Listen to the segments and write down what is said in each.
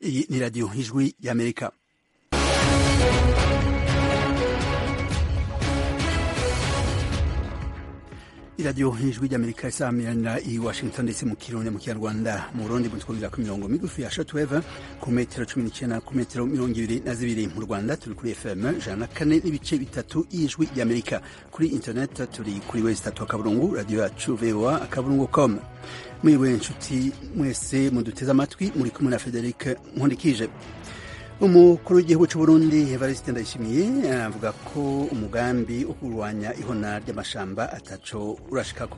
Iyi ni radiyo ijwi y'amerika iradiyo ijwi ry'amerika isamirana i washington ndetse mu kirundi mu kinyarwanda mu burundi mutwumvira ku mirongo migufi ya shortwave ku metero cumi n'icyenda ku metero mirongo ibiri na zibiri mu rwanda turi kuri fm ijana na kane n'ibice bitatu y'ijwi ry'amerika kuri internet turi kuri wezi tatu akaburungu radiyo yacu voa akaburungu com mwiriwe inshuti mwese muduteze amatwi muri kumwe na frederic nkundikije umukuru w'igihugu cy'u Burundi Evariste Ndayishimiye avuga ko umugambi wo kurwanya ihona ry'amashamba ataco urashikako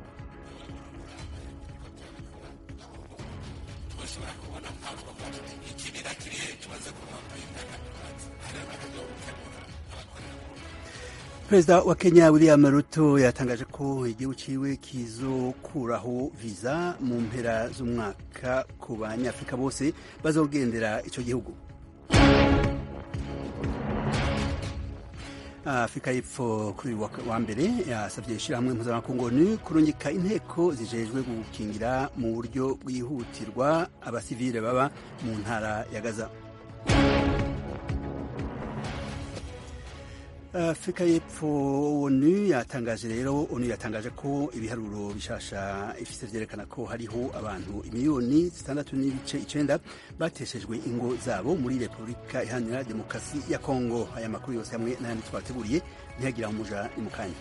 perezida wa kenya william ruto yatangaje ko igihugu ciwe kizokuraho viza mu mpera z'umwaka ku banyafurika bose bazogendera ico gihugu afurika y'epfo kuri uyu wa mbere yasabye ishyirahamwe mpuzamakungu onu kurungika inteko zijejwe gukingira mu buryo bwihutirwa abasivile baba mu ntara ya gaza afurika y'epfo onu yatangaje rero onu yatangaje ko ibiharuro bishasha ifise vyerekana ko hariho abantu imiliyoni zitandatu n'ibice icenda bateshejwe ingo zabo muri repubulika iharanira demokarasi ya kongo aya makuru yose hamwe n'ayandi twateguriye ntiyagira umuja ni mukanya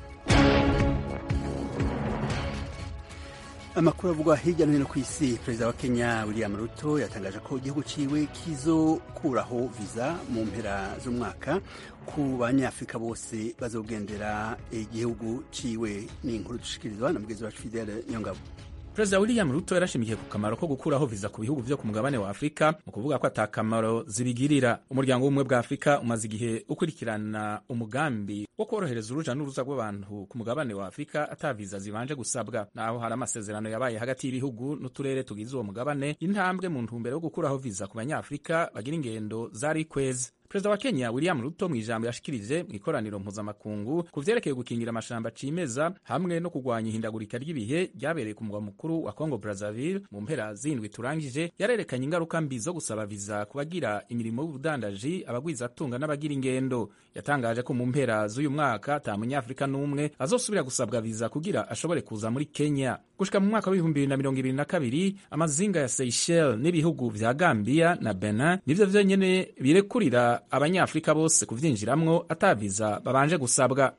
amakuru avugwa hirya no hino ku isi perezida wa kenya william ruto yatangaje ko igihugu ciwe kizokuraho viza mu mpera z'umwaka ku banyafurika bose bazogendera igihugu ciwe ni inkuru dushikirizwa na mugenzi wacu fidele nyongabo perezida william ruto yarashimikiye ku kamaro ko gukuraho viza ku bihugu vyo ku mugabane wa afurika mu kuvuga ko ata kamaro zibigirira umuryango w'ubumwe bwa afurika umaze igihe ukurikirana umugambi wo korohereza uruja n'uruza rw'abantu ku mugabane wa afurika ata viza zibanje gusabwa naho hari amasezerano yabaye hagati y'ibihugu n'uturere tugize uwo mugabane intambwe mu ntumbero yo gukuraho viza ku banyafurika bagira ingendo zari kwezi perezida wa kenya william ruto mu ijambo yashikirije mu ikoraniro mpuzamakungu ku vyerekeye gukingira amashamba cimeza hamwe no kurwanya ihindagurika ry'ibihe ryabereye ku mugwa mukuru wa congo brazzaville mu mpera zindwi turangije yarerekanye ingaruka mbi zo gusaba viza ku bagira imirimo y'ubudandaji abagwizatunga n'abagira ingendo yatangaje ko mu mpera z'uyu mwaka ata munyafurika n'umwe azosubira gusabwa viza kugira ashobore kuza muri kenya gushika mu mwaka w'ibihumbi bibiri na mirongo ibiri na kabiri amazinga ya seychelles n'ibihugu vya gambia na benin nivyo vyenyene birekurira abanyafurika bose kuvyinjiramwo ataviza babanje gusabwa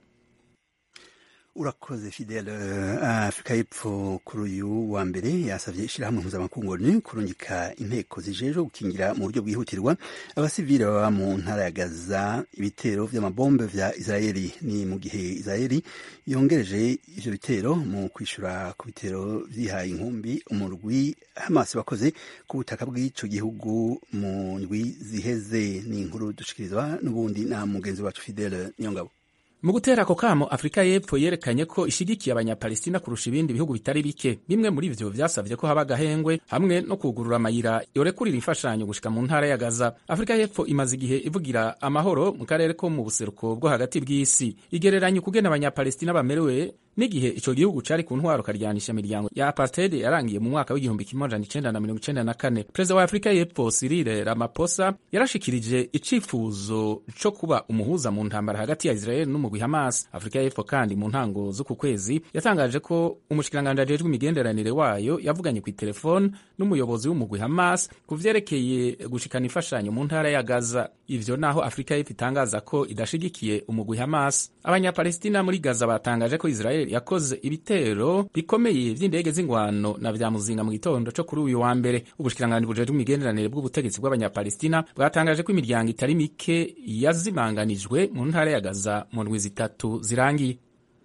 urakoze fidele afurika y'epfo kuri uyu wa mbere yasavye ishirahamwe mpuzamakungu onu kurungika inteko zijejwe gukingira mu buryo bwihutirwa abasivile baba mu ntara ya gaza ibitero vy'amabombe vya israeli ni mu gihe israeli yongereje ivyo bitero mu kwishura ku bitero vyihaye inkumbi umurwi hamas wakoze ku butaka bw'ico gihugu mu ndwi ziheze ni inkuru dushikirizwa n'ubundi na mugenzi wacu fidele niyongabo mu gutera ako kamo afurika y'epfo yerekanye ko ishigikiye abanyapalestina kurusha ibindi bihugu bitari bike bimwe muri vyo vyasavye ko haba agahengwe hamwe no kugurura amayira yorekurira imfashanyo gushika mu ntara ya gaza afurika y'epfo imaze igihe ivugira amahoro mu karere ko mu buseruko bwo hagati bw'isi igereranya ukugena abanyapalestina bamerewe n'igihe ico gihugu cari ku ntwaro karyanisha imiryango ya apartheid yarangiye mu mwaka w'igihumbi kimwe amajana icenda na mirongo icenda na kane perezida wa afurika y'epfo Cyril Ramaphosa yarashikirije icifuzo co kuba umuhuza mu ntambara hagati ya Israel n'umugwi Hamas afurika y'epfo kandi mu ntango z'uku kwezi yatangaje ko umushikiranganji ajejwe imigenderanire wayo yavuganye ku telefone n'umuyobozi w'umugwi Hamas ku vyerekeye gushikana imfashanyo mu ntara ya Gaza ivyo naho afurika y'epfo itangaza ko idashigikiye umugwi Hamas abanyapalestina muri Gaza batangaje ko Israel yakoze ibitero bikomeye vy'indege z'ingwano na vya muzinga mu gitondo co kuri uyu wa mbere ubushikiranganji bujejwe imigenderanire bw'ubutegetsi bw'abanyapalestina bwatangaje ko imiryango itari mike yazimanganijwe mu ntara ya Gaza mu ndwi zitatu zirangiye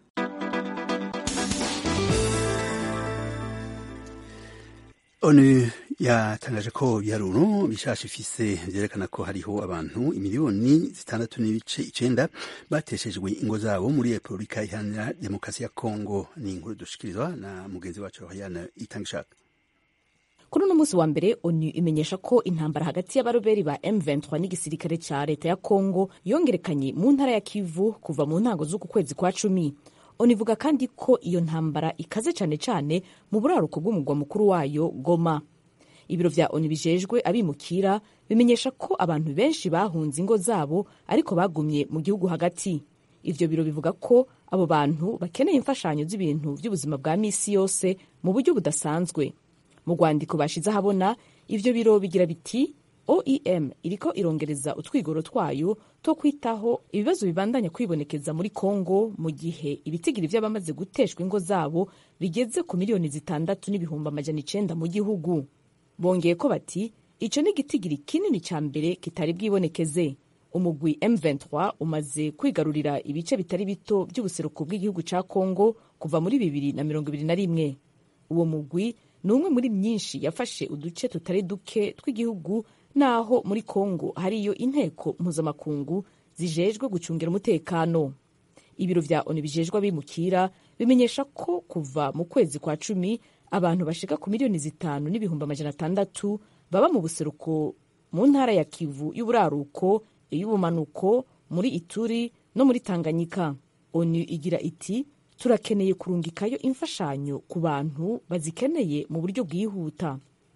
onu yatangaje ko ibiharuro bishasha ifise vyerekana ko hariho abantu imiliyoni zitandatu n'ibice icenda bateshejwe ingo zabo muri repubulika iharanira demokarasi ya kongo ni inkuru dushikirizwa na mugenzi wacu rohayana itangishaka kuri uno munsi wa mbere onu imenyesha ko intambara hagati y'abaroberi ba M23 n'igisirikare ca leta ya Kongo yongerekanye mu ntara ya Kivu kuva mu ntango z'uku kwezi kwa cumi onu ivuga kandi ko iyo ntambara ikaze cyane cyane mu buraruko bw'umugwa mukuru wayo Goma ibiro vya onu bijejwe abimukira bimenyesha ko abantu benshi bahunze ingo zabo ariko bagumye mu gihugu hagati ivyo biro bivuga ko abo bantu bakeneye imfashanyo z'ibintu vy'ubuzima bwa misi yose mu buryo budasanzwe mu rwandiko bashize ahabona ivyo biro bigira biti oem iriko irongereza utwigoro twayo two kwitaho ibibazo bibandanya kwibonekeza muri kongo mu gihe ibitigiri vy'abamaze guteshwa ingo zabo bigeze ku miliyoni zitandatu n'ibihumbi amajana icenda mu gihugu bongeye ko bati ico ni igitigiri kinini ca mbere kitari bwibonekeze umugwi M23 umaze kwigarurira ibice bitari bito by'ubuseruko bw'igihugu ca Kongo kuva muri bibiri na mirongo ibiri na rimwe uwo mugwi ni umwe muri myinshi yafashe uduce tutari duke tw'igihugu naho muri Kongo hariyo inteko mpuzamakungu zijejwe gucungira umutekano ibiro vya ONU bijejwe abimukira bimenyesha ko kuva mu kwezi kwa cumi abantu bashika ku miliyoni zitanu n'ibihumbi amajana atandatu baba mu buseruko mu ntara ya Kivu y'uburaruko iy'ubumanuko muri Ituri no muri Tanganyika ONU igira iti turakeneye kurungikayo imfashanyo ku bantu bazikeneye mu buryo bwihuta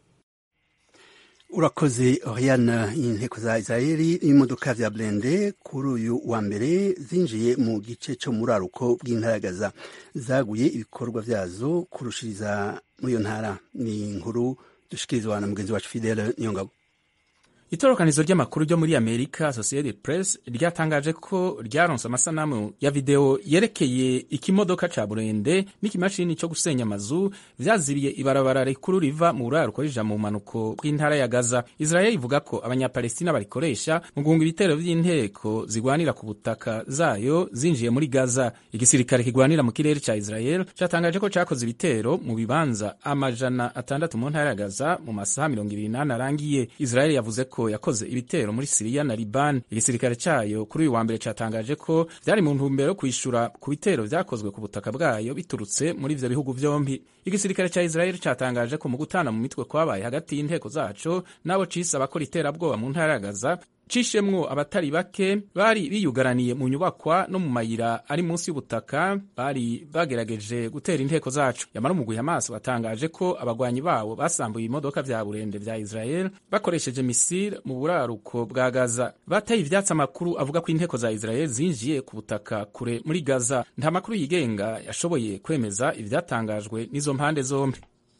urakoze oriana inteko za israeli n'imodoka vya blende kuri uyu wa mbere zinjiye mu gice co mu raruko bw'intara gaza zaguye ibikorwa vyazo kurushiriza muri iyo ntara ni inkuru dushikirizwa na mugenzi wacu fidele niyongabo itorokanizo ry'amakuru ryo muri amerika associated press ryatangaje ko ryaronse amasanamu ya video yerekeye ikimodoka ca burende n'ikimashini co gusenya amazu vyazibiye ibarabara rikuru riva mu buraruko rija mu manuko bw'intara ya gaza israel ivuga ko abanyapalestina barikoresha mu guhunga ibitero vy'inteko zigwanira ku butaka zayo zinjiye muri gaza igisirikare kigwanira mu kirere ca israel catangaje ko cakoze ibitero mu bibanza amajana atandatu mu ntara ya gaza mu masaha mirongo ibiri n'ane arangiye israel yavuze ko yakoze ibitero muri Siriya na Liban. Igisirikare cyayo kuri uyu wa mbere cyatangaje ko byari mu ntumbero yo kwishura ku bitero vyakozwe ku butaka bwayo biturutse muri ivyo bihugu vyombi. Igisirikare ca Israel cyatangaje ko mu gutana mu mitwe kwabaye hagati y'inteko zaco nabo cise abakora iterabwoba mu ntara ya Gaza cishemwo abatari bake bari biyugaraniye mu nyubakwa no mu mayira ari munsi y'ubutaka bari bagerageje gutera inteko zacu yamara umugwi Hamas watangaje ko abagwanyi bawo basambuye imodoka vya burende vya Israel bakoresheje misile mu buraruko bwa Gaza bataye ivyatsi amakuru avuga ko inteko za Israel zinjiye ku butaka kure muri Gaza nta makuru yigenga yashoboye kwemeza ivyatangajwe n'izo mpande zombi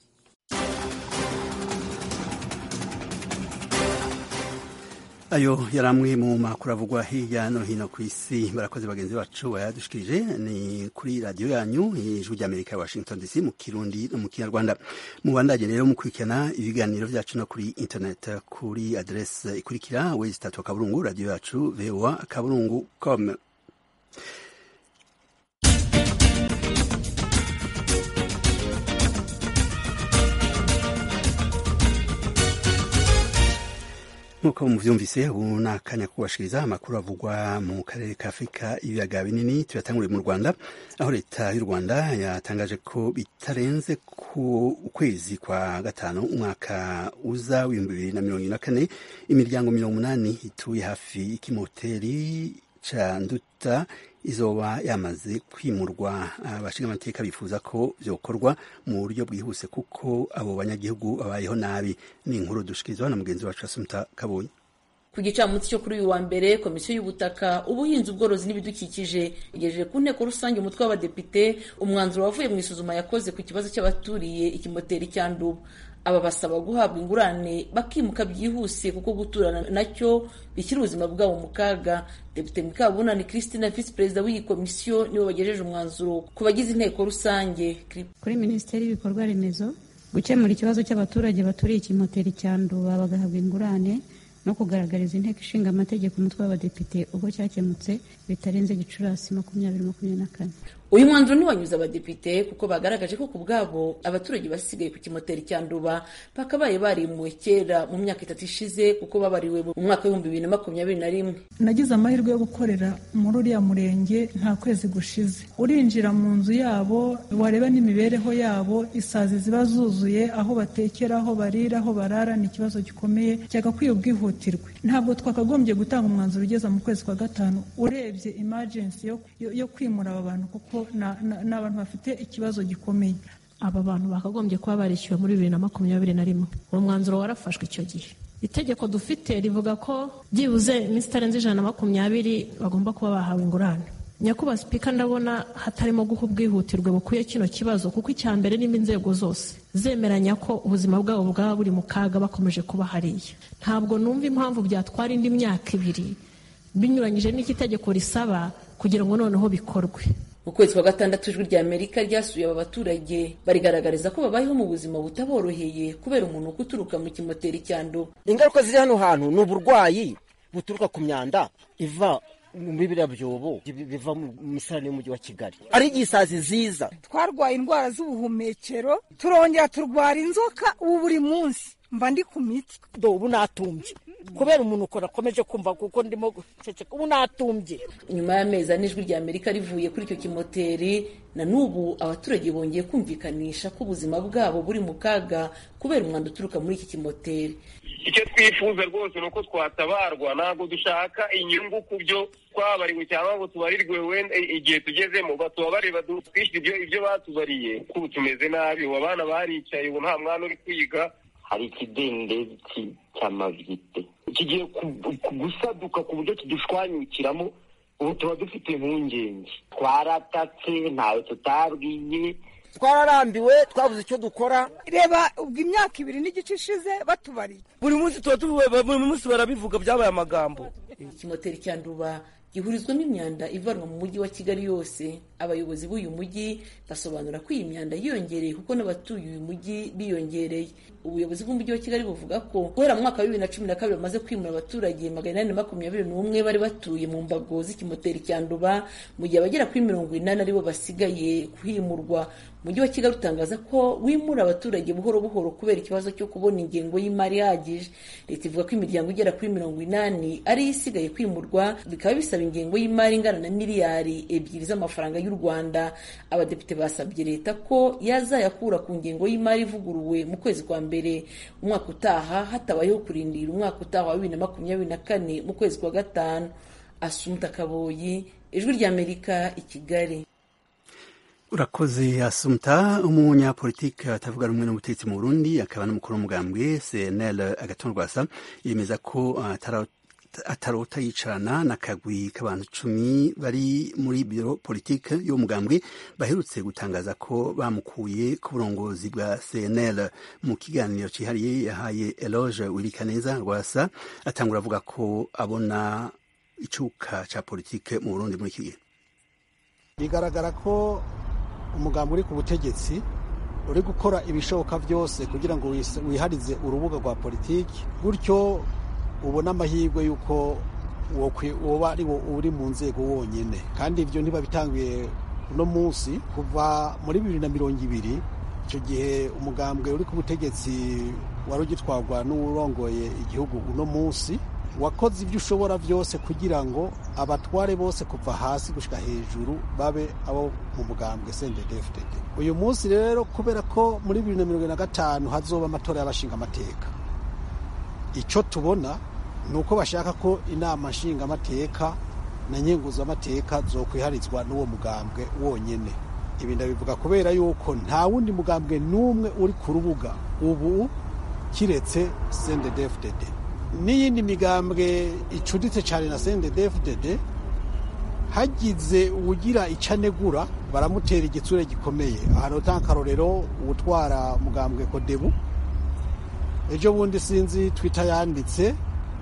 ayo yari amwe mu makuru avugwa hirya no hino ku isi barakoze bagenzi bacu bayadushikirije ni kuri radiyo yanyu ijwi ry'amerika ya washington dc mu kirundi no mu kinyarwanda mubandanye rero mukurikirana ibiganiro byacu no kuri internet kuri adrese ikurikira wezi tatu akaburungu radiyo yacu voa akaburungu com nk'uko muvyumvise ubu ni akanya kubashikiriza amakuru avugwa mu karere ka afurika ibiyaga binini tuyatanguriye mu rwanda aho leta y'u rwanda yatangaje ko bitarenze ku kwezi kwa gatanu umwaka uza w'ibihumbi bibiri na mirongo ine na kane imiryango mirongo umunani ituye hafi y'ikimoteri ca nduta izoba yamaze kwimurwa abashinga amateka bifuza ko vyokorwa mu buryo bwihuse kuko abo banyagihugu babayeho nabi ni inkuru dushikirizwa na mugenzi wacu asumta kabonye ku gicamunsi cyo kuri uyu wa mbere komisiyo y'ubutaka ubuhinzi ubworozi n'ibidukikije igejeje ku nteko rusange umutwe w'abadepite umwanzuro wavuye mu isuzuma yakoze ku kibazo cy'abaturiye ikimoteri cya nduba aba basaba guhabwa ingurane bakimuka byihuse kuko guturana nacyo bishyira ubuzima bwabo mu kaga depite mukabunani christine visi perezida w'iyi komisiyo nibo bagejeje umwanzuro ku bagize inteko rusange kuri minisiteri y'ibikorwa remezo gukemura ikibazo cy'abaturage baturiye ikimoteri cya nduba bagahabwa ingurane no kugaragariza inteko ishinga amategeko umutwe w'abadepite ubwo cyakemutse bitarenze gicurasi makumyabiri makumyabiri na kane uyu mwanzuro ntiwanyuze abadepite kuko bagaragaje ko ku bwabo abaturage basigaye ku kimoteri cya nduba bakabaye barimuwe kera mu myaka itatu ishize kuko babariwe mu mwaka w'ibihumbi bibiri na makumyabiri na rimwe nagize amahirwe yo gukorera muri uriya murenge nta kwezi gushize urinjira mu nzu yabo wareba n'imibereho yabo isazi ziba zuzuye aho batekera aho barira aho barara ni ikibazo gikomeye cyagakwiye ubwihutirwe ntabwo twakagombye gutanga umwanzuro ugeza mu kwezi kwa gatanu urebye imajensi yo, yo, yo kwimura aba bantu kuko ni abantu bafite ikibazo gikomeye aba bantu bakagombye kuba barishyuwe muri bibiri na makumyabiri na rimwe uwo mwanzuro warafashwe icyo gihe itegeko dufite rivuga ko byibuze iminsi itarenze ijana na makumyabiri bagomba kuba bahawe ingurane nyakubahwa sipika ndabona hatarimo guha ubwihutirwe bukwiye kino kibazo kuko icya mbere nimba inzego zose zemeranya ko ubuzima bwabo bwaba buri mu kaga bakomeje kuba hariya ntabwo numva impamvu byatwara indi myaka ibiri binyuranyije n'iki itegeko risaba kugira ngo noneho bikorwe mu kwezi kwa gatandatu ijwi rya amerika ryasuye aba baturage barigaragariza ko babayeho mu buzima butaboroheye kubera umunuko uturuka mu kimoteri cyandu ingaruka ziri hano hantu ni uburwayi buturuka ku myanda iva muri biriya byobo biva mu misarane y'umujyi wa kigali ari igisazi ziza twarwaye indwara z'ubuhumekero turongera turwara inzoka ubu buri munsi mba ndi ku miti ubu natumbye kubera umuntu ukora akomeje kumva kuko ndimo guceceka ubu natumbye nyuma y'amezi ane ijwi rya amerika rivuye kuri icyo kimoteri na n'ubu abaturage bongeye kumvikanisha ko ubuzima bwabo buri mu kaga kubera umwanda uturuka muri iki kimoteri icyo twifuza rwose ni uko twatabarwa ntabwo dushaka inyungu ku byo twabariwe cyangwa ngo tubarirwe wenda igihe tugezemo batubabarire twishyure ibyo batubariye kuko tumeze nabi ubu abana baricaye ubu nta mwana uri kwiga hari ikidendezi cy'amavide kigiye gusaduka ku buryo kidushwanyukiramo ubu tuba dufite impungenge twaratatse ntawe tutabwiye twararambiwe twabuze icyo dukora reba ubwo imyaka ibiri n'igice ishize batubariye buri munsi tuba tubiwe buri munsi barabivuga byabaye amagambo ikimoteri cya nduba gihurizwamo imyanda ivanwa mu mujyi wa kigali yose abayobozi b'uyu mujyi basobanura ko iyi myanda yiyongereye kuko n'abatuye uyu mujyi biyongereye ubuyobozi bw'umujyi wa kigali buvuga ko guhera mu mwaka wa bibiri na cumi na kabiri bamaze kwimura abaturage magana inani na makumyabiri n'umwe bari batuye mu mbago z'ikimoteri cya nduba mu gihe abagera kuri mirongo inani aribo basigaye kuhimurwa umujyi wa kigali utangaza ko wimura abaturage buhoro buhoro kubera ikibazo cyo kubona ingengo y'imari ihagije leta ivuga ko imiryango igera kuri mirongo inani ariyo isigaye kwimurwa bikaba bisaba ingengo y'imari ingana na miliyari ebyiri z'amafaranga y'u rwanda abadepite basabye leta ko yazayakura ku ngengo y'imari ivuguruwe mu kwezi kwa mbere umwaka utaha hatabayeho kurindira umwaka utaha wa bibiri na makumyabiri na kane mu kwezi kwa gatanu asumuta kaboyi ijwi ry'amerika i kigali urakoze asumta umunyapolitiki atavuga rumwe n'ubutegetsi mu burundi akaba n'umukuru w'umugambwe cnl agatonrwasa yemeza ko atarota yicarana n'akagwi k'abantu cumi bari muri biro politike y'umugambwe baherutse gutangaza ko bamukuye ku burongozi bwa cnl mu kiganiro cyihariye yahaye eloge wirikaneza rwasa atangura avuga ko abona icuka cya politike mu burundi muri iki gihe bigaragara ko umugambi uri ku butegetsi uri gukora ibishoboka byose kugira ngo wiharize urubuga rwa politiki gutyo ubone amahirwe y'uko woba ari wo uri mu nzego wonyine kandi ibyo ntibabitangiye uno munsi kuva muri bibiri na mirongo ibiri icyo gihe umugambwe uri ku butegetsi wari ugitwarwa n'urongoye igihugu uno munsi wakoze ibyo ushobora byose kugira ngo abatware bose kuva hasi gushyira hejuru babe abo mu mugambwe cndfdd uyu munsi rero kubera ko muri bibiri na mirongo na gatanu hazoba amatora y'abashinga amateka icyo tubona ni uko bashaka ko inama nshingamateka na nyenguzamateka zo kwiharizwa n'uwo mugambwe wonyine ibi ndabivuga kubera yuko nta wundi mugambwe n'umwe uri ku rubuga ubu kiretse cndfdd n'iyindi migambwe icuditse cyane na cndfdd hagize uwugira icanegura baramutera igitsure gikomeye ahantu utanga akarorero uwutwara mugambwe kodebu ejo bundi sinzi twita yanditse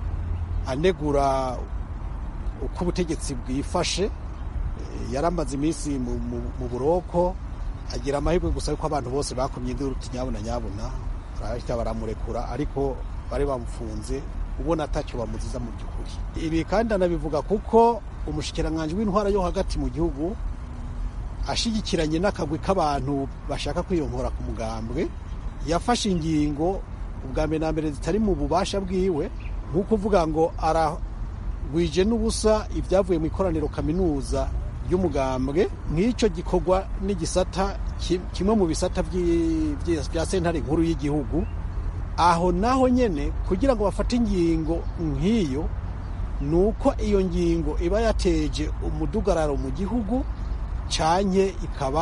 anegura uko ubutegetsi bwifashe yaramaze iminsi mu buroko agira amahirwe gusa yuko abantu bose bakomye induru nyabuna nyabuna barahita baramurekura ariko bari bamufunze ubona atacyo bamuziza mu by'ukuri ibi kandi anabivuga kuko umushikiranganji w'intwara yo hagati mu gihugu ashigikiranye n'akagwi k'abantu bashaka kwiyonkora ku mugambwe yafashe ingingo ubwa mbere na mbere zitari mu bubasha bwiwe nk'uko uvuga ngo aragwije n'ubusa ibyavuye mu ikoraniro kaminuza ry'umugambwe nk'icyo gikorwa n'igisata kimwe mu bisata bya sentare nkuru y'igihugu aho naho nyine kugira ngo bafate ingingo nk'iyo ni uko iyo ngingo iba yateje umudugararo mu gihugu cyanye ikaba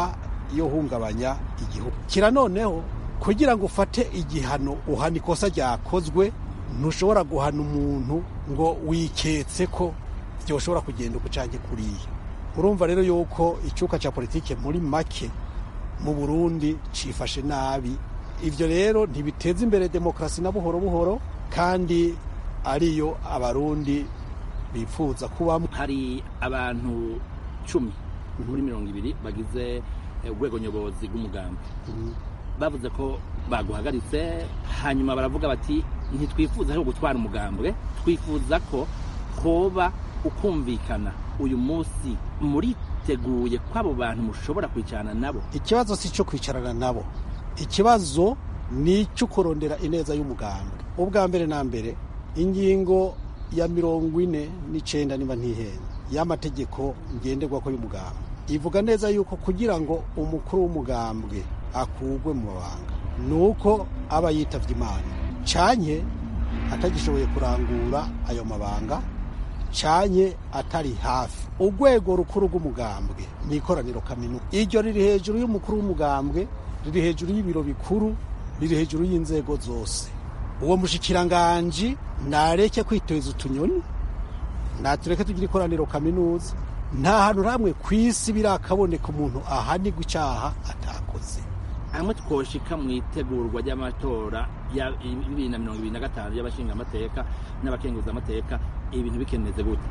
yo hungabanya igihugu kira noneho kugira ngo ufate igihano uhana ikosa ryakozwe ntushobora guhana umuntu ngo wiketse ko byoshobora kugenda uko ucange kuriya urumva rero yuko icyuka cya politike muri make mu burundi cifashe nabi ibyo rero ntibiteza imbere demokarasi na buhoro buhoro kandi ariyo abarundi bifuza kubamo hari abantu cumi muri mirongo ibiri bagize urwego nyobozi rw'umugambi bavuze ko baguhagaritse hanyuma baravuga bati ntitwifuza aho gutwara umugambwe twifuza ko hoba ukumvikana uyu munsi muriteguye ko abo bantu mushobora kwicarana nabo ikibazo si icyo kwicarana nabo ikibazo ni icyo kurondera ineza y'umugambwe ubwa mbere na mbere ingingo ya mirongo ine n'icyenda niba ntihenda y'amategeko ngenderwako y'umugambwe ivuga neza yuko kugira ngo umukuru w'umugambwe akugwe mu mabanga ni uko aba yitabye imana cyanye atagishoboye kurangura ayo mabanga cyanye atari hafi urwego rukuru rw'umugambwe ni ikoraniro kaminuza iryo riri hejuru y'umukuru w'umugambwe riri hejuru y'ibiro bikuru riri hejuru y'inzego zose uwo mushikiranganji nareke kwiteza utunyoni natureke tugira ikoraniro kaminuza nta hantu hamwe ku isi birakaboneka umuntu ahanigwa icyaha atakoze hamwe twoshika mu itegurwa ry'amatora ya bibiri na mirongo ibiri na gatanu y'abashingamateka n'abakenguzamateka ibintu bikeneze gute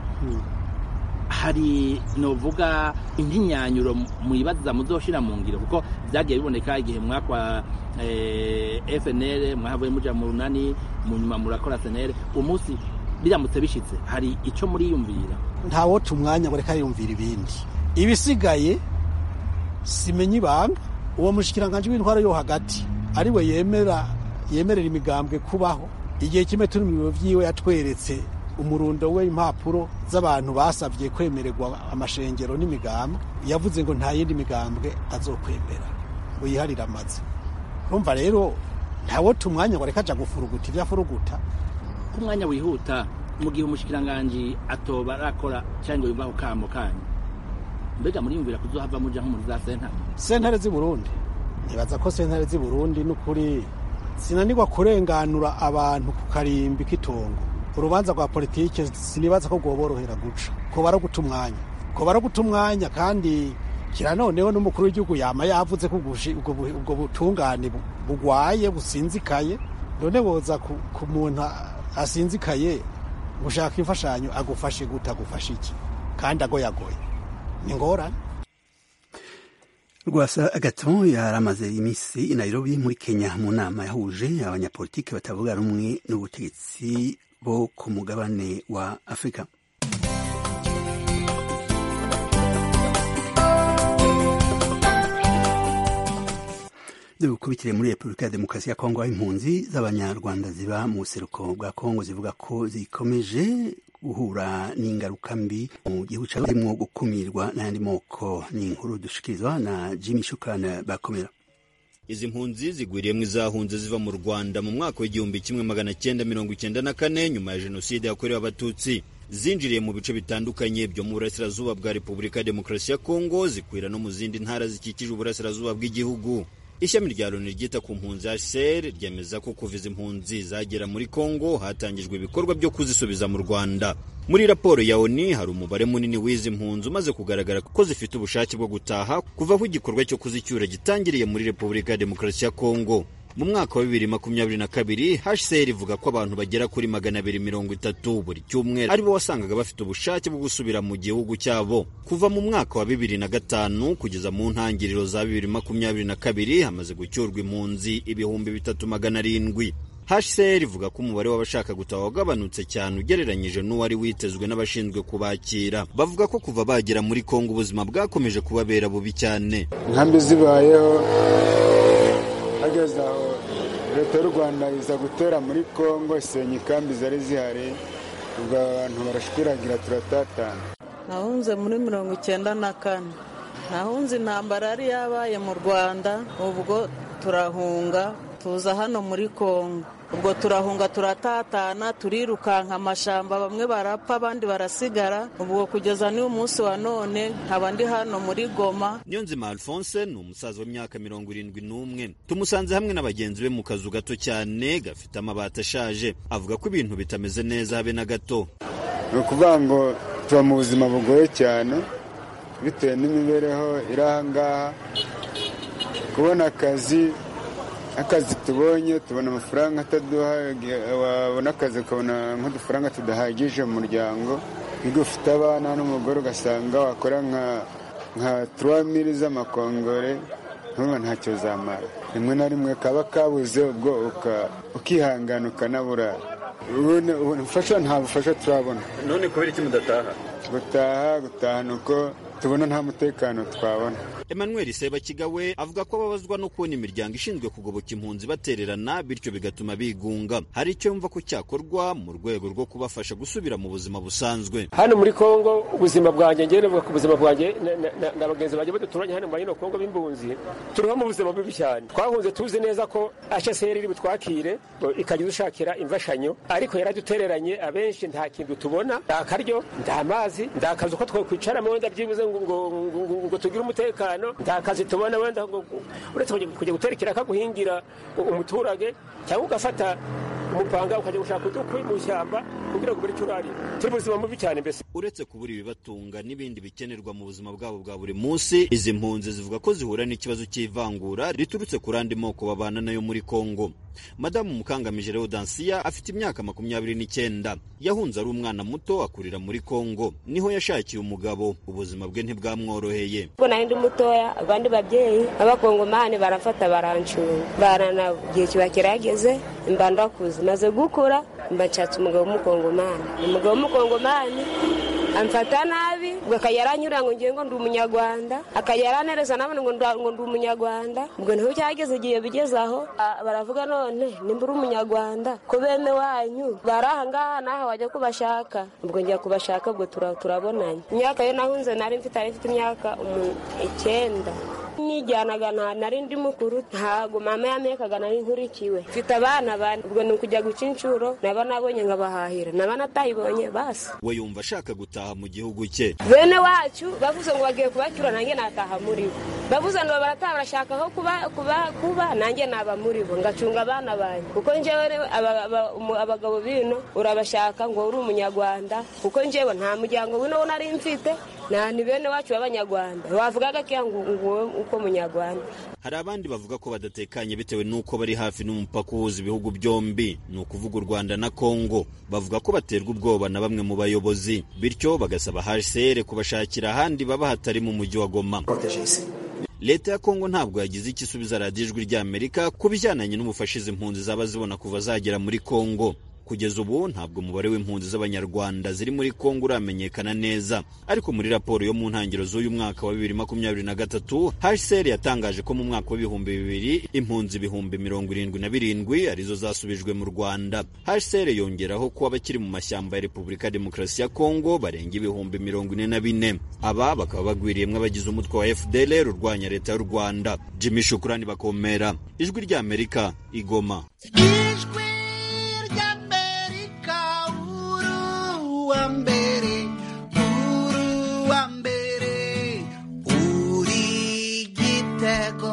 hari novuga intinyanyuro muyibaza muzoshira mu ngiro kuko byagiye biboneka igihe mwakwa FNL mwahavuye muja mu runani mu nyuma murakora SNL umunsi biramutse bishitse hari ico muriyumvira ntawota umwanya ngo reka yumvira ibindi ibisigaye simenye ibanga uwo mushikiranganje w'intwaro yo hagati ariwe yemera yemerera imigambwe kubaho igihe kimwe turi mu biro vyiwe yatweretse umurundo we impapuro z'abantu basabye kwemererwa amashengero n'imigambwe yavuze ngo nta yindi migambwe azokwemera ngo yiharire amaze urumva rero ntawota umwanya ngo reka aja gufuruguta ibyo afuruguta ku mwanya wihuta mu gihe umushikiranganji atoba arakora cyangwa yumva ako kamo kanyu mbega muriyumvira kuzohava muja nko muri za sentare sentare z'i burundi nibaza ko sentare z'i burundi n'ukuri sinanirwa kurenganura abantu ku karimbi k'itongo urubanza rwa politike sinibaza ko rwoborohera guca ko baraguta umwanya ko baraguta umwanya kandi kira noneho n'umukuru w'igihugu yama yavuze ko ubwo butungane bugwaye businzikaye none boza ku muntu asinzikaye gushaka imfashanyo agufashe guta agufashe iki kandi agoyagoye ni ngorane rwasa agaton yaramaze iminsi i nairobi muri kenya mu nama yahuje abanyapolitiki batavuga rumwe n'ubutegetsi bo ku mugabane wa afurika dukubitire muri repubulika ya demokarasi ya kongo aho impunzi z'abanyarwanda ziba mu buseruko bwa kongo zivuga ko zikomeje guhura n'ingaruka mbi mu gihugu cyabo harimo gukumirwa n'ayandi moko ni inkuru dushikirizwa na jimmy shukran bakomera izi mpunzi zigwiriyemo izahunze ziva mu rwanda mu mwaka w'igihumbi kimwe magana cyenda mirongo icyenda na kane nyuma ya jenoside yakorewe abatutsi zinjiriye mu bice bitandukanye byo mu burasirazuba bwa repubulika ya demokarasi ya kongo zikwira no mu zindi ntara zikikije uburasirazuba bw'igihugu ishami rya loni ryita ku mpunzi hcr ryemeza ko kuva izi mpunzi zagera muri kongo hatangijwe ibikorwa byo kuzisubiza mu rwanda muri raporo ya oni hari umubare munini w'izi mpunzi umaze kugaragara ko zifite ubushake bwo gutaha kuva aho igikorwa cyo kuzicyura gitangiriye muri repubulika ya demokarasi ya kongo mu mwaka wa bibiri makumyabiri na kabiri hcr ivuga ko abantu bagera kuri magana abiri mirongo itatu buri cyumweru aribo wasangaga bafite ubushake bwo gusubira mu gihugu cyabo kuva mu mwaka wa bibiri na gatanu kugeza mu ntangiriro za bibiri makumyabiri na kabiri hamaze gucyurwa impunzi ibihumbi bitatu magana arindwi hcr ivuga ko umubare w'abashaka gutaha wagabanutse cyane ugereranyije n'uwari witezwe n'abashinzwe kubakira bavuga ko kuva bagera muri kongo ubuzima bwakomeje kubabera bubi cyane inkambi zibayeho hageze aho leta y'u rwanda iza gutera muri kongo isenya ikambi zari zihari ubwo abantu barashwiragira turatatana nahunze muri mirongo icyenda na kane nahunze intambara yari yabaye mu rwanda ubwo turahunga tuza hano muri kongo ubwo turahunga turatatana turirukanka amashamba bamwe barapfa abandi barasigara ubwo kugeza n'uyu munsi wa none nkaba ndi hano muri goma niyonzima alphonse ni umusaza w'imyaka mirongo irindwi n'umwe tumusanze hamwe na bagenzi be mu kazu gato cyane gafite amabati ashaje avuga ko ibintu bitameze neza habe na gato ni ukuvuga ngo tuba mu buzima bugoye cyane bitewe n'imibereho iri aha ngaha kubona akazi akazi tubonye tubona amafaranga ataduha wabona akazi ukabona nk'udufaranga tudahagije mu muryango iyo ufite abana n'umugore ugasanga wakora nka nka turuwamiri z'amakongore ntuba ntacyo zamara rimwe na rimwe kaba kabuze ubwo ukihangana ukanaburara ubufasha nta bufasha turabona none kubera iki mudataha gutaha gutaha ni uko tubona nta mutekano twabona emmanuel sebakigawe avuga ko ababazwa no kubona imiryango ishinzwe kugoboka impunzi batererana bityo bigatuma bigunga hari icyo yumva ko cyakorwa mu rwego rwo kubafasha gusubira mu buzima busanzwe hano muri kongo ubuzima bwanjye ngewe navuga ku buzima bwanjye na bagenzi banjye baduturanye hano muri ino kongo b'impunzi turiho mu buzima bubi cyane twahunze tuzi neza ko hsr iri butwakire ikajya idushakira imfashanyo ariko yaradutereranye abenshi nta kintu tubona nta karyo nta mazi nta kazi uko twakwicaramo wenda byibuze ngo tugire umutekano nta kazi tubona wenda uretse kujya gutera ikiraka guhingira umuturage cyangwa ugafata umupanga ukajya gushaka udukwi mu ishyamba kugira ngo ubure icyo urarira turi buzima bubi cyane mbese uretse kubura ibibatunga n'ibindi bikenerwa mu buzima bwabo bwa buri munsi izi mpunzi zivuga ko zihura n'ikibazo cy'ivangura riturutse ku randi moko babana nayo muri kongo madamu mukangamije leodansiya afite imyaka makumyabiri n'icyenda yahunze ari umwana muto akurira muri kongo niho yashakiye umugabo ubuzima bwe ntibwamworoheye ubwo nari ndi mutoya abandi babyeyi b'abakongomani barafata barancunga barana igihe kiba kirageze mba ndakuze maze gukura mba nshatse umugabo w'umukongomani umugabo w'umukongomani amfata nabi ubwo akajya aranyura ngo ngiye ngo ndi umunyarwanda akajya aranereza nabone ngo ndi umunyarwanda ubwo niho cyageze igihe bigeze aho baravuga none nimba uri umunyarwanda ko bene wanyu bari aha ngaha naho wajya kubashaka ubwo njya kubashaka ubwo turabonanye imyaka yo nahunze nari mfite ari mfite imyaka icyenda nijyanaga nari ndi mukuru ntabwo mama yamekaga nari nkurikiwe mfite abana bane ubwo ni ukujya guca inshuro naba nabonye nkabahahira naba natayibonye basi we yumva ashaka gutaha mu gihugu cye bene wacu bavuze ngo bagiye kubacyura nanjye nataha muri bo bavuze ngo barataha barashaka aho kuba kuba kuba nanjye naba muri bo ngacunga abana banjye kuko njyewe abagabo bino urabashaka ngo uri umunyarwanda kuko njyewe nta muryango wino nari mfite nta ni bene wacu b'abanyarwanda wavugaga ko ngo uko munyarwanda hari abandi bavuga ko badatekanye bitewe n'uko bari hafi n'umupaka uhuza ibihugu byombi ni ukuvuga u rwanda na kongo bavuga ko baterwa ubwoba na bamwe mu bayobozi bityo bagasaba hcr kubashakira ahandi baba hatari mu mujyi wa goma leta ya kongo ntabwo yagize icyo isubiza radiyo ijwi ry'amerika ku bijyananye n'ubufasha izi mpunzi zaba zibona kuva zagera muri kongo kugeza ubu ntabwo umubare w'impunzi z'abanyarwanda ziri muri kongo uramenyekana neza ariko muri raporo yo mu ntangiriro z'uyu mwaka wa bibiri makumyabiri na gatatu hcr yatangaje ko mu mwaka w'ibihumbi bibiri impunzi ibihumbi mirongo irindwi na birindwi arizo zasubijwe mu rwanda hcr yongeraho ko abakiri mu mashyamba ya repubulika ya demokarasi ya kongo barenga ibihumbi mirongo ine na bine aba bakaba bagwiriyemo abagize umutwe wa fdlr urwanya leta y'u rwanda jimmy shukurani bakomera ijwi ry'amerika igoma wa mbere uru wa mbere uri gitego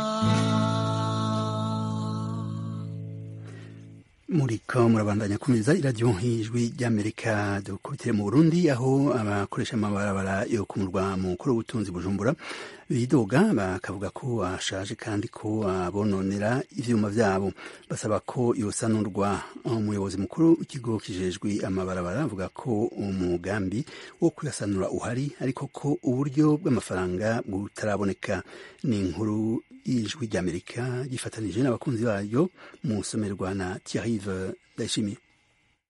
muriko murabandanya kumeza iradiyo nk'ijwi ry'amerika dukubitire mu burundi aho abakoresha amabarabara yo ku murwa mukuru w'ubutunzi bujumbura bidoga bakavuga ko ashaje kandi ko abononera ivyuma vyabo basaba ko yosanurwa umuyobozi mukuru w'ikigo kijejwe amabarabara avuga ko umugambi wo kuyasanura uhari ariko ko uburyo bw'amafaranga butaraboneka ni inkuru y'ijwi ry'amerika gifatanije n'abakunzi bayo mu somerwa na Thierry Ndayishimiye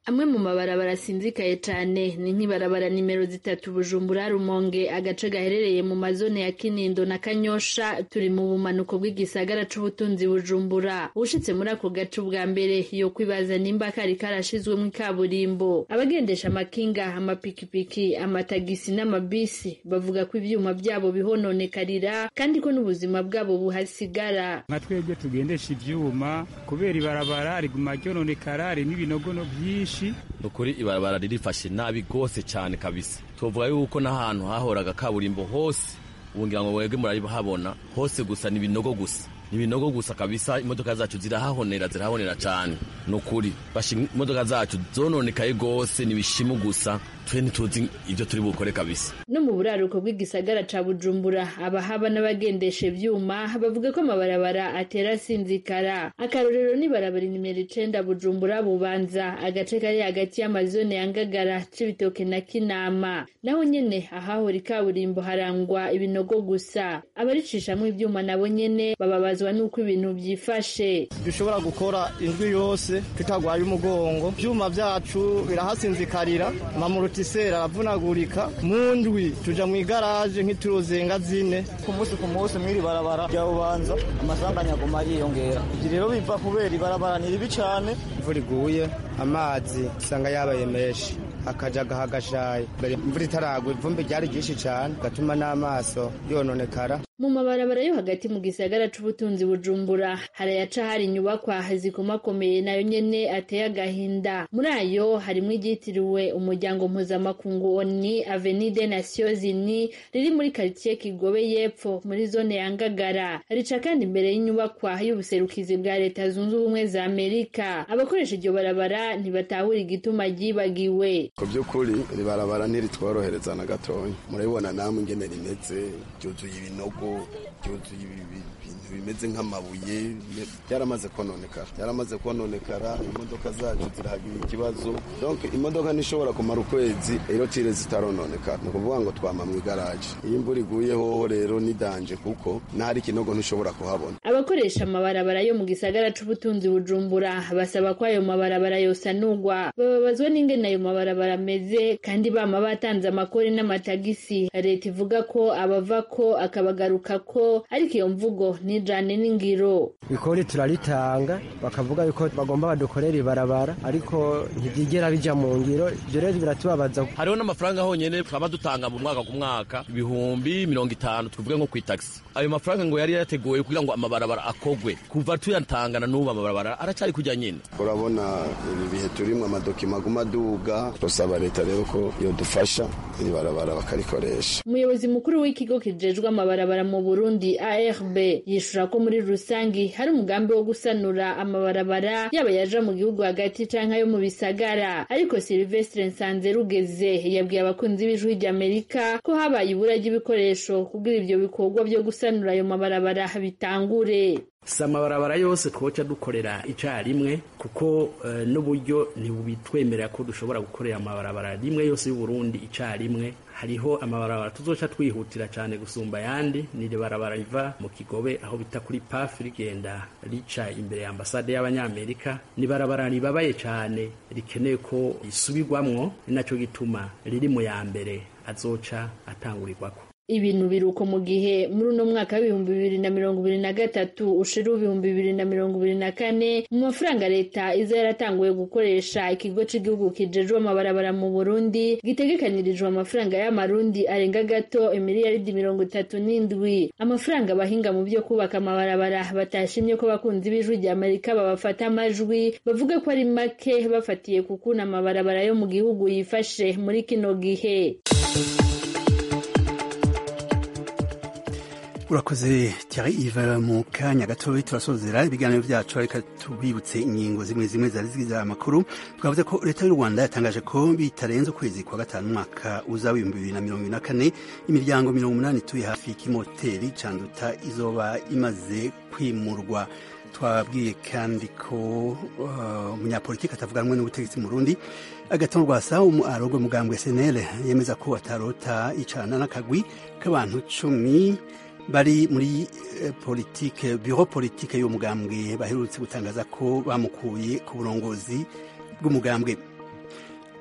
amwe mu mabarabara asinzikaye cane ni nk'ibarabara nimero zitatu bujumbura rumonge agace gaherereye mu mazone ya kinindo na kanyosha turi mu bumanuko bw'igisagara c'ubutunzi bujumbura ushitse muri ako gace ubwa mbere yo kwibaza nimba kari karashizwemwo ikaburimbo abagendesha amakinga amapikipiki amatagisi n'amabisi bavuga ko ivyuma vyabo bihononekarira kandi ko n'ubuzima bwabo buhasigara nka twebwe tugendesha ivyuma kubera ibarabara riguma ryononekara ririmo ibinogono vyinshi ni ukuri ibarabara ririfashe nabi rwose cyane kabisa tuvuga yuko n'ahantu hahoraga kaburimbo hose ubu ngira ngo mwebwe murahabona hose gusa ni ibinogo gusa ni ibinogo gusa kabisa imodoka zacu zirahahonera zirahahonera cyane ni ukuri imodoka zacu zononekaye rwose ni ibishimu gusa twe ntituzi ibyo turi bukore kabisa no mu buraruko bw'igisagara ca bujumbura abahaba n'abagendesha ivyuma bavuga ko amabarabara atera asinzikara akarorero ni barabara nimero icenda bujumbura bubanza agace kari hagati y'amazone ya ngagara c'ibitoke na kinama naho nyene ahahora ikaburimbo harangwa ibinogo gusa abaricishamwo ivyuma nabo nyene bababazwa n'uko ibintu vyifashe dushobora gukora indwi yose tutagwaye umugongo ivyuma vyacu birahasinzikarira amamurutiseri aravunagurika mu ndwi tuja mu igaraje nk'ituruzenga zine ku munsi ku munsi mw'iri barabara rya bubanza amasanganya aguma ariyongera ivyo rero biva kubera ibarabara ni ribi cane imvura iguye amazi usanga yabaye menshi akaja gahagashaye imvura itaragwa ivumbi ryari ryinshi cane gatuma n'amaso yononekara mu mabarabara yo hagati mu gisagara c'ubutunzi bujumbura harayaca hari inyubakwa zikomakomeye nayo nyene ateye agahinda muri ayo harimwo iryitiriwe umuryango mpuzamakungu oni avenue des nations unies riri muri karitiye kigobe y'epfo muri zone ya ngagara rica kandi imbere y'inyubakwa y'ubuserukizi bwa leta zunze ubumwe za amerika abakoresha iryo barabara ntibatahura igituma ryibagiwe ku by'ukuri iri barabara ntiritworohereza na gatoya murabibona namwe ingene rimeze ryuzuye ibinogo byuzuye ibintu bimeze nk'amabuye byaramaze kononekara byaramaze kononekara imodoka zacu zirahagira ikibazo donc imodoka ntishobora kumara ukwezi irotire zitarononekara ni ukuvuga ngo twama mu igaraje iyo imvura iguye hoho rero ni danje kuko n'ahari ikinogo ntushobora kuhabona abakoresha amabarabara yo mu gisagara c'ubutunzi bujumbura basaba ko ayo mabarabara yosanurwa bababazwa n'ingene ayo mabarabara ameze kandi bama batanze amakori n'amatagisi leta ivuga ko abava ko akabagaruka ko ariko iyo mvugo nijane n'ingiro ikori turaritanga bakavuga yuko bagomba badukorera ibarabara ariko ntibyigera bija mu ngiro ibyo rero biratubabaza hariho n'amafaranga honyene twaba dutanga mu mwaka ku mwaka ibihumbi mirongo itanu tuvuge nko kw'itagisi ayo mafaranga ngo yari yateguwe kugira ngo amabarabara akogwe kuva tuyatangana n'ubu amabarabara aracari kujya nyine urabona ibi bihe turimwo amadokima aguma aduga turasaba leta rero ko yodufasha iri barabara bakarikoresha umuyobozi mukuru w'ikigo kijejwe amabarabara mu burundi arb yishura ko muri rusangi hari umugambi wo gusanura amabarabara yaba yaja mu gihugu hagati canke ayo mu bisagara ariko silvestre nsanze rugeze yabwiye abakunzi b'ijwi ry'amerika ko habaye ibura ry'ibikoresho kugira ivyo bikorwa vyo gusanura ayo mabarabara bitangure si amabarabara yose twoca dukorera icyarimwe kuko uh, n'uburyo ntibitwemerera ko dushobora gukorera amabarabara rimwe yose y'uburundi icyarimwe hariho amabarabara tuzoca twihutira cyane gusumba ayandi ni barabara riva mu kigobe aho bita kuri paf rigenda rica imbere ya ambasade y'abanyamerika ni barabara ribabaye cyane rikeneye ko risubirwamwo ni nacyo gituma riri mu ya mbere azoca atangurirwako ibintu biruko mu gihe muri uno mwaka w'ibihumbi bibiri na mirongo ibiri na gatatu ushira ibihumbi bibiri na mirongo ibiri na kane mu mafaranga leta iza yaratanguye gukoresha ikigo cy'igihugu kijejwe amabarabara mu burundi gitegekanirijwe amafaranga y'amarundi arenga gato imiliyaridi mirongo itatu n'indwi amafaranga abahinga mu byo kubaka amabarabara batashimye ko abakunzi b'ijwi rya amerika babafata amajwi bavuga ko ari make bafatiye ku kuntu amabarabara yo mu gihugu yifashe muri kino gihe urakoze Thierry Yves mu kanya gatoya turasozera ibiganiro byacu reka tubibutse ingingo zimwe zimwe zari zigize amakuru twavuze ko leta y'u rwanda yatangaje ko bitarenze ukwezi kwa gatanu umwaka uza w'ibihumbi bibiri na mirongo ibiri na kane imiryango mirongo umunani ituye hafi y'ikimoteri canduta izoba imaze kwimurwa twabwiye kandi ko umunyapolitiki atavuga rumwe n'ubutegetsi mu Burundi agaton rwasa arogwe mugambwe SNL yemeza ko atarota icana n'akagwi k'abantu cumi bari muri politike biro politike y'umugambwe baherutse gutangaza ko bamukuye ku burongozi bw'umugambwe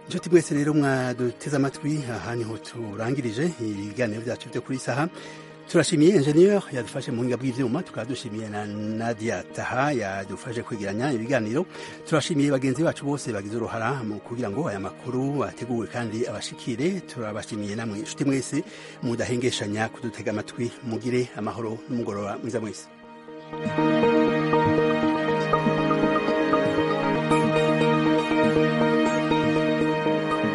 inshuti mwese rero mwaduteze amatwi aha niho turangirije ibiganiro byacu byo kuri saha turashimiye enjeniyeri yadufashe mu buhinga bw'ibyuma tukaba dushimiye na nadia taha yadufashe kwegeranya ibiganiro turashimiye bagenzi bacu bose bagize uruhara mu kugira ngo aya makuru ateguwe kandi abashikire turabashimiye namwe inshuti mwese mudahengeshanya kudutega amatwi mugire amahoro n'umugoroba mwiza mwese